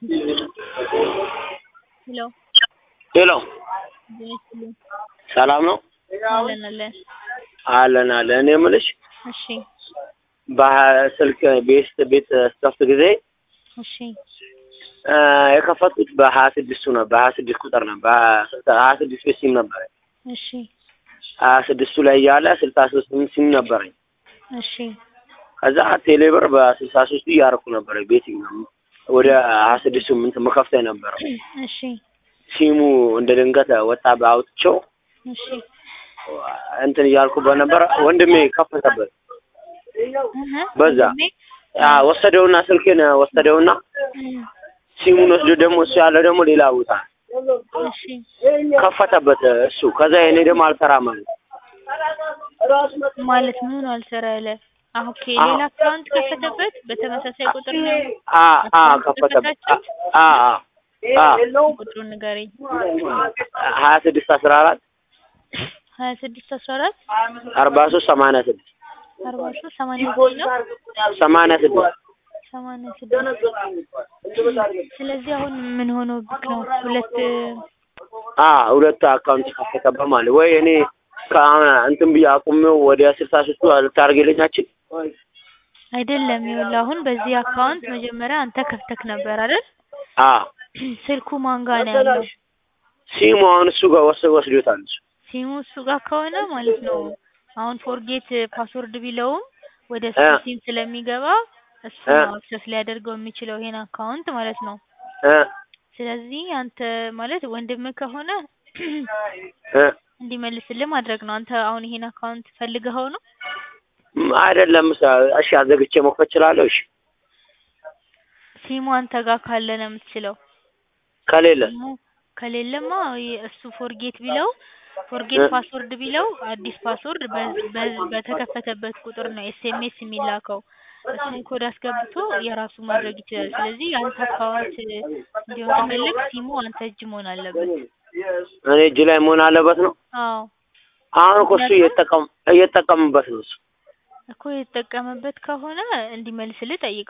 ሄሎ ሄሎ ጤና ይስጥልኝ። ሰላም ነው? አለን አለን። አለን አለን። እኔ የምልሽ እሺ በስልክ ቤት ቤት ስከፍት ጊዜ እሺ እ የከፈትኩት በሀያ ስድስቱ ነው በሀያ ስድስት ቁጥር ነው በሀያ ስድስት ቤት ሲም ነበረኝ። እሺ ሀያ ስድስቱ ላይ እያለ ስልሳ ሶስት ሲም ነበረኝ። እሺ ከዛ ቴሌብር በስልሳ ሶስቱ እያደረኩ ነበረ ቤት ወደ ሀያ ስድስቱ ምንት መከፍታ የነበረው እሺ ሲሙ እንደ ድንገት ወጣ በአውጥቼው እሺ እንትን እያልኩ በነበረ ወንድሜ ከፈተበት እህ በዛ ወንድሜ? አ ወሰደውና ስልኬን ወሰደውና እም፣ ሲሙን ወስዶ ደግሞ እሱ ያለው ደግሞ ሌላ ቦታ እሺ ከፈተበት እሱ። ከዛ እኔ ደግሞ አልሰራም አለ። ማለት ምን አልሰራ ያለ? አሁን ኦኬ ሌላ አካውንት ከፈተበት በተመሳሳይ ቁጥር ነው አ አ ከፈተበት አ አ አ ቁጥሩን ንገረኝ። ሀያ ስድስት አስራ አራት ሀያ ስድስት አስራ አራት አርባ ሶስት ሰማንያ ስድስት አርባ ሶስት ሰማንያ ዘጠኝ ነው ሰማንያ ስድስት ሰማንያ ስድስት ስለዚህ አሁን ምን ሆኖ ብክ ነው ሁለት አ ሁለቱ አካውንት ከፈተበት ማለት ወይ እኔ ከአሁን እንትን ብዬ አቁሜው ወደ ስልሳ ሶስቱ ልታደርግልኛችን አይደለም ይኸውልህ አሁን በዚህ አካውንት መጀመሪያ አንተ ከፍተክ ነበር አይደል አ ስልኩ ማን ጋር ነው ያለው ሲሙ አሁን እሱ ጋር ወስ ወስዶታል እሱ ሲሙ እሱ ጋር ከሆነ ማለት ነው አሁን ፎርጌት ፓስወርድ ቢለውም ወደ እሱ እ ሲም ስለሚገባ እሱ እ ነው አክሰስ ሊያደርገው የሚችለው ይሄን አካውንት ማለት ነው እ ስለዚህ አንተ ማለት ወንድምህ ከሆነ እ እንዲመልስልህ ማድረግ ነው አንተ አሁን ይሄን አካውንት ፈልገኸው ነው አይደለም እሺ አዘግቼ መክፈት እችላለሁ እሺ ሲሙ አንተ ጋር ካለ ነው የምትችለው ከሌለ ሲሙ ከሌለማ የ- እሱ ፎርጌት ቢለው ፎርጌት እ ፓስወርድ ቢለው አዲስ ፓስወርድ በ- በ- በተከፈተበት ቁጥር ነው ኤስኤምኤስ የሚላከው እሱን ኮድ አስገብቶ የራሱ ማድረግ ይችላል ስለዚህ የአንተ አካውንት እንዲሆን ከፈለግ ሲሙ አንተ እጅ መሆን አለበት እኔ እጅ ላይ መሆን አለበት ነው አዎ አሁን እኮ እሱ ምክንያቱም እየተጠቀም እየተጠቀምበት ነው እሱ እኮ የተጠቀመበት ከሆነ እንዲመልስልህ ጠይቀው